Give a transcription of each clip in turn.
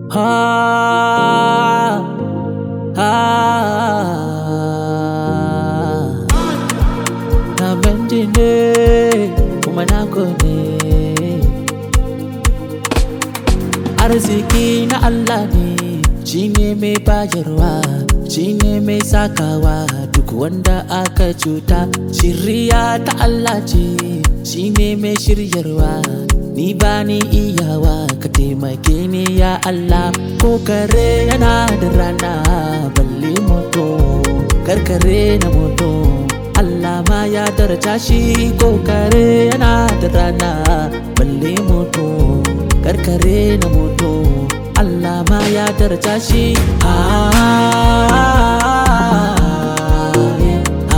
Ah, ah, na benji ne kuma na gode arziki na Allah ne shi ne mai bayarwa shi ne mai sakawa duk wanda aka cuta shirya ta Allah ce shi ne mai shiryarwa ni ba ni iyawa ka taimake ni ya Allah ko kare yana da rana balle moto karkare na moto Allah ma ya daraja shi ko kare yana da rana balle moto karkare na moto Allah ma ya daraja shi ah, yeah,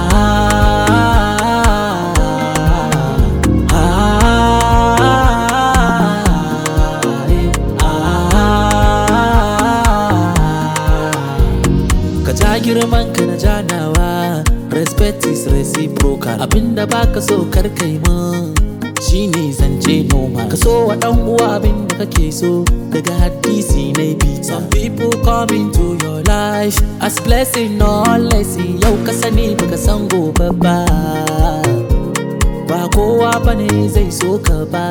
ah, ka ja girman ka na janawa respect is reciprocal abinda baka so kar kai mun shine zance noma ka so wa dan uwa abinda kake so daga hadisi na bi some people come into your life as blessing or lesson yau ka sani baka san gobe ba ba kowa bane zai so ka ba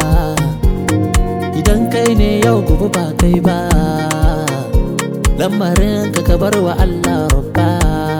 idan kai ne yau gobe ba kai ba lamarin ka ka bar wa Allah rabba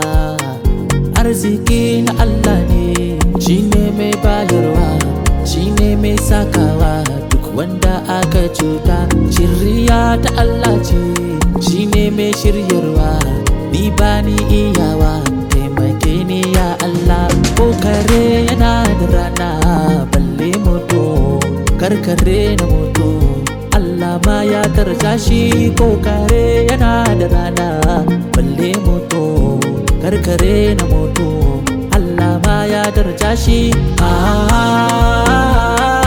arziki na Allah ne shi ne mai bayarwa shi ne mai sakawa duk wanda aka cuta shirya ta Allah ce shi ne mai shiryarwa ni ba ni iyawa taimake ni ya Allah ko kare yana da rana balle moto karkare na moto Allah ma ya daraja shi ko kare yana da rana balle moto karkare na moto Allah ma ya daraja shi ah